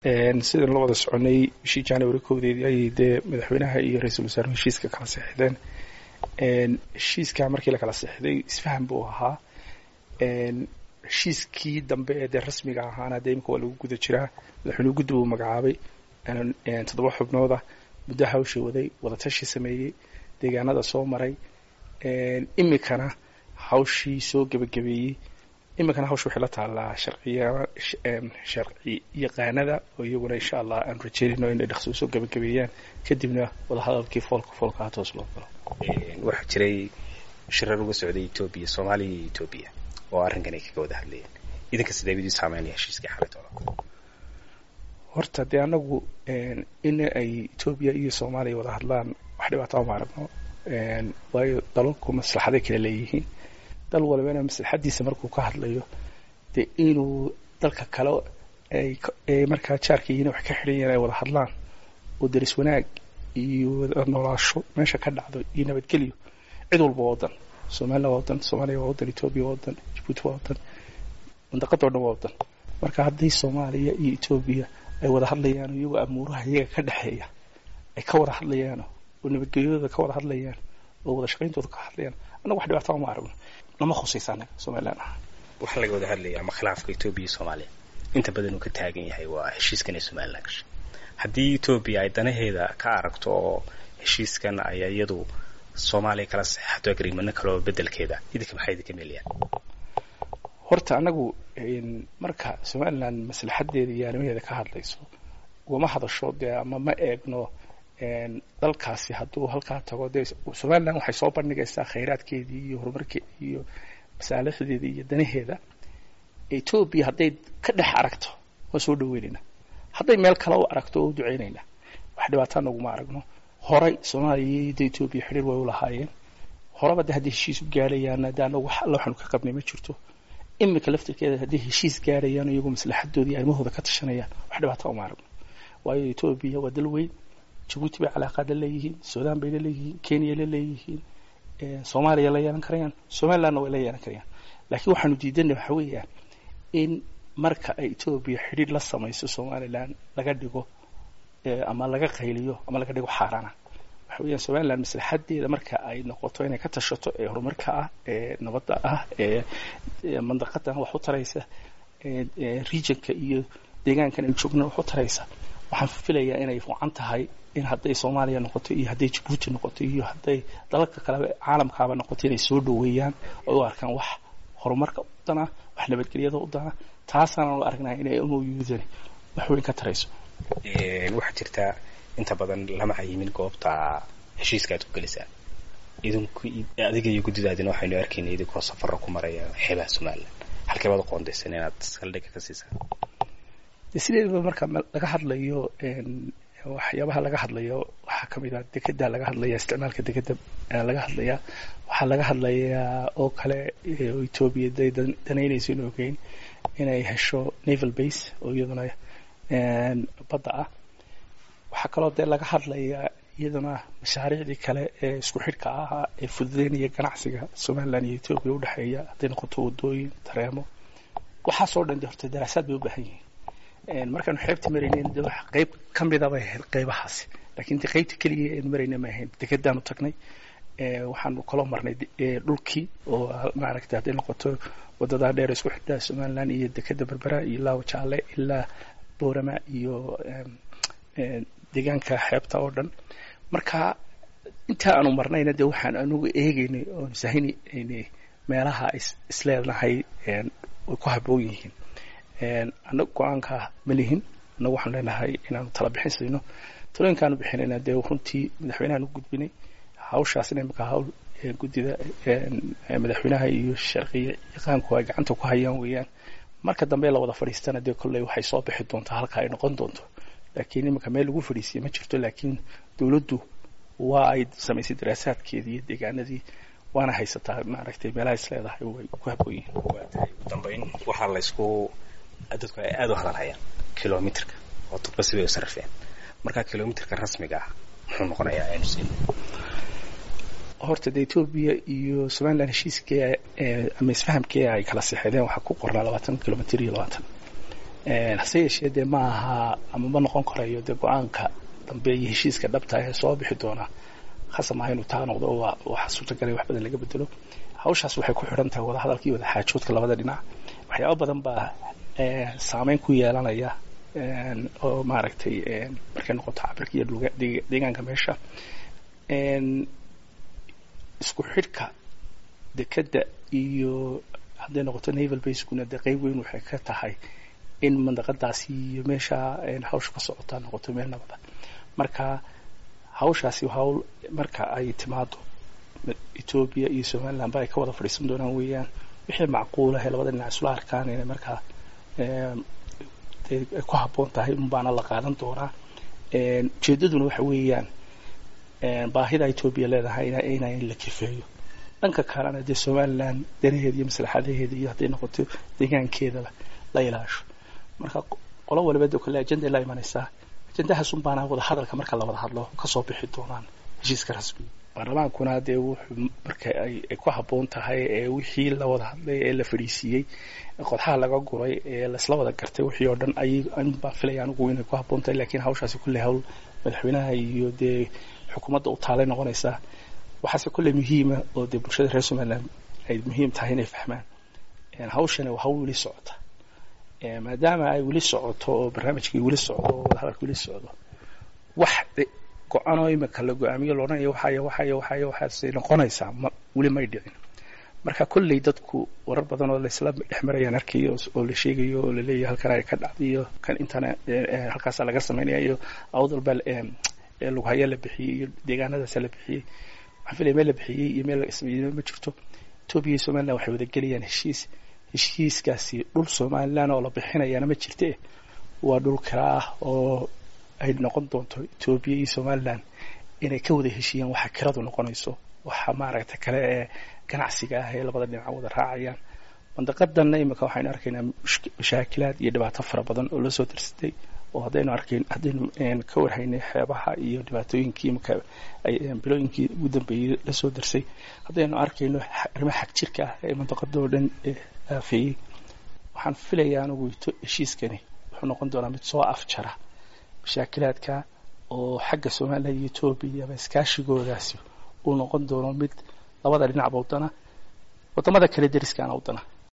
sidaan la wada soconay bishii january kowdeedii ayay dee madaxweynaha iyo ra-iisul wasaaruhu heshiiska kala seexdeen heshiiska markii la kala seexday isfahan buu ahaa heshiiskii dambe ee dee rasmiga ahaana dee imika waa lagu guda jiraa madaxweynuhu guddi buu magacaabay toddoba xubnooda muddo hawsha waday wadatashi sameeyey deegaanada soo maray imikana hawshii soo gebagabeeyey iminkana hawsha waxay la taallaa sharciya sharci yaqaanada oo iyaguna insha allah aan rajeynayno inay dhaqso usoo gebagabeeyaan kadibna wadahadalkii foolka foolka ha toos loo galo waxaa jiray shirar uga socday etoobiya soomaaliya iyo etoobiya oo arrinkan ay kaga wada hadlayeen idinka sidee bidii saameynaya heshiiskii xalaytooda horta dee anagu in ay etoobiya iyo soomaaliya wada hadlaan wax dhibaataa ma aragno waayo dalalku maslaxaday kala leeyihiin dal walibana maslaxadiisa markuu ka hadlayo dee inuu dalka kale ay markaa jaarkiiina wax ka xidhan yahin ay wada hadlaan oo daris wanaag iyo wada noolaasho meesha ka dhacdo iyo nabadgelyo cid walba waa wadan somalilan waa wadan soomaaliya waa wadan etoobiya waa wadan jabuuti waa wadan mandaqada o dhan waa wadan marka haddii soomaaliya iyo etoobiya ay wada hadlayaan iyagoo amuuraha iyaga ka dhexeeya ay ka wada hadlayaan oo nabadgelyadooda ka wada hadlayaan oo wada shaqayntooda ka hadlayaan annaga wax dhibaataa ma aragno nama khusaysa anaga somalilan ah waxaa laga wada hadlaya ama khilaafka etoobiya iyo soomaaliya inta badan uu ka taagan yahay waa heshiiskan ay somalilan gashay haddii etoobiya ay danaheeda ka aragto oo heshiiskan ay iyadu soomaaliya kala saxeixato agreemano kale oo bedelkeeda idinka maxay idinka meelayaan horta anagu marka somalilan maslaxadeeda iyo arrimaheeda ka hadlayso ugama hadasho dee ama ma eegno dalkaasi hadduu halkaa tago dee somalilan waxay soo bandhigaysaa khayraadkeedii iyo horumarkeeda iyo masaalixdeeda iyo danaheeda etoobiya hadday ka dhex aragto waa soo dhaweynayna hadday meel kale u aragto oo u duceynayna wax dhibaataa naguma aragno horay soomaaliya iyo de etoobiya xidhiir way u lahaayeen horeba de hadday heshiis u gaadhayaana de anagu wax alla waxaanu ka qabnay ma jirto imika laftirkeeda hadday heshiis gaadhayaan iyagoo maslaxadooda iyo arrimahooda ka tashanayaan wax dhibaataa uma aragno waayo etoobiya waa dal weyn jabuuti bay calaaqaad la leeyihiin suudaan bay la leeyihiin kenya la leeyihiin soomaaliya la yeelan karayaan somalilandna way la yeelan karayaan laakiin waxaanu diidanay waxa weeyaan in marka ay etoobiya xidhiir la samayso somalilan laga dhigo ama laga qayliyo ama laga dhigo xaaraana waxa weeyaan somalilan maslaxadeeda marka ay noqoto inay ka tashato ee horumarka ah ee nabadda ah ee mandaqadan wax u taraysa regionka iyo deegaankan ay joogna wax u taraysa waxaan filayaa inay fiican tahay in hadday soomaaliya noqoto iyo hadday jabuuti noqoto iyo hadday dalalka kaleba caalamkaaba noqoto inay soo dhaweeyaan oo u arkaan wax horumarka u dana wax nabadgelyada u dana taasaana la aragnaa inay moyudani wax weyn ka tarayso waxaa jirtaa inta badan lama cayimin goobta heshiiska aad ku gelisaan idinku adiga iyo guddidaadina waxaynu arkayna idinkoo safara ku maraya xeebaha somalilan halkee baad qoondaysan inaad saldhiga ka siisaan de sideedaba marka laga hadlayo waxyaabaha laga hadlayo waxaa kamid ah dekeda laga hadlaya isticmaalka dekeda laga hadlaya waxaa laga hadlayaa oo kale etoobiya day danaynayso in ogeyn inay hesho naval base oo iyaduna badda ah waxaa kaloo dee laga hadlayaa iyaduna mashaariicdii kale ee isku xidhka ahaa ee fududeynaya ganacsiga somalilan iyo etoobiya udhexeeya hadday noqoto wadooyin tareemo waxaasoo dhan de horta daraasaad bay u baahan yihiin markaanu xeebta maraynen de wax qayb ka mida bay ahayd qaybahaasi lakiin de qaybta keliya aynu marayna ma ahayn dekedaanu tagnay waxaanu kaloo marnay dhulkii oo maaragtay hadday noqoto wadadaa dheer isku xidhaa somalilan iyo dekeda berbera iyo ilaa wajaale ilaa boorama iyo deegaanka xeebta oo dhan marka intaa aanu marnayna de waxaan anugu eegaynay oonu sahinaynay meelaha isleedahay way ku haboon yihiin annaga go-aanka ma lihin annagu waxaanu leenahay inaanu tala bixin sayno talooyinkaanu bixinayna dee runtii madaxweynahan u gudbinay hawshaasina imika hawl guddida madaxweynaha iyo sharciya yaqaanku ay gacanta ku hayaan weeyaan marka dambe la wada fadhiistana dee kolley waxay soo bixi doontaa halka ay noqon doonto laakiin iminka meel lagu fadhiisiya ma jirto laakiin dowladdu waa ay samaysay daraasaadkeedii iyo deegaanadii waana haysataa maaragtay meelaha is leedahay way ku haboon yihiin ugu dambayn waxaa laysku dadku ay aada u hadalhayaan kilomitrka oo dadba sibay u sarrifeen markaa kilomitrka rasmiga ah muxuu noqonayaa aynu siin horta de etoobiya iyo somalilan heshiiskii ama isfahamkii ay kala seexdeen waxaa ku qornaa labaatan kilomitr iyo labaatan hase yeeshee dee ma aha ama ma noqon karayo dee go-aanka dambe iyo heshiiska dhabta ee soo bixi doonaa khasab maaha inuu taa noqdo waa waxa suurtagalay wax badan laga bedelo hawshaas waxay ku xidhan tahay wadahadalka iyo wadaxaajoodka labada dhinac waxyaaba badan baa saameyn ku yeelanaya oo maaragtay markay noqoto cabirka iyo deegaanka meesha isku xidhka dekadda iyo hadday noqoto naval basekuna dee qeyb weyn waxay ka tahay in mandaqadaasi iyo meesha hawsha ka socotaa noqoto meel nabada marka hawshaasi hawl marka ay timaado etoobiya iyo somaliland ba ay ka wada fadhiisan doonaan weeyaan wixii macquulahe labada dhinac isla arkaan inay markaa ay ku habboon tahay unbaana la qaadan doonaa ujeedaduna waxa weeyaan baahida etoobiya leedahay ina in la kifeeyo dhanka kalena dee somaliland danaheeda iyo maslaxadaheeda iyo hadday noqoto deegaankeedaba la ilaasho marka qolo waliba de kale ajenda la imanaysaa ajendahaas un baana wada hadalka marka la wada hadlo kasoo bixi doonaan heshiiska rasmiga baarlamaankuna dee wuxuu marka ay ku habboon tahay ee wixii la wada hadlay ee la fadhiisiiyey qodxaha laga guray ee laisla wada gartay wixii oo dhan ay baan filaya anigu inay ku habboon tahay lakiin hawshaasi kulle hawl madaxweynaha iyo dee xukuumadda u taalay noqonaysaa waxaase kulle muhiima oo dee bulshada reer somaliland ay muhiim tahay inay fahmaan hawshani waa hawl weli socota maadaama ay weli socoto oo barnaamijkii weli socdo oo wadahadalka weli socdo wax go-aanoo imika la go-aamiyo loodhanayo waxayo waxayo waxayo waxaasay noqonaysaa ma weli may dhicin marka kolley dadku warar badan oo laisla dhex marayaan arkayo oo la sheegayo oo laleeyahay halkan ay ka dhacday iyo kan intana halkaasa laga samaynaya iyo awdalba lughaya la bixiyey iyo deegaanadaasa la bixiyey waxaan filaya meel la bixiyey iyo meel laga sameeyey ma jirto etoobiya iyo somaliland waxay wada gelayaan heshiis heshiiskaasi dhul somaliland oo la bixinayaana ma jirte waa dhul kala ah oo ay noqon doonto etoobiya iyo somaliland inay ka wada heshiiyaan waxa kiradu noqonayso waxa maaragta kale ee ganacsiga ah ee labada dhinac wada raacayaan mandaqadanna imika waxaynu arkaynaa mashaakilaad iyo dhibaato fara badan oo lasoo darsatay oo haddaynu arkayn haddaynu ka warhaynay xeebaha iyo dhibaatooyinkii imika bilooyinkii ugu dambeeyey lasoo darsay haddaynu arkayno arrimaha xagjirka ah ee mandaqada oo dhan aafeeyey waxaan filayaa anigu heshiiskani wuxuu noqon doonaa mid soo afjara mashaakilaadka oo xagga somaliland iyo etoobiya ama iskaashigoodaasi uu noqon doono mid labada dhinacba wadana wadamada kale deriskaana wadana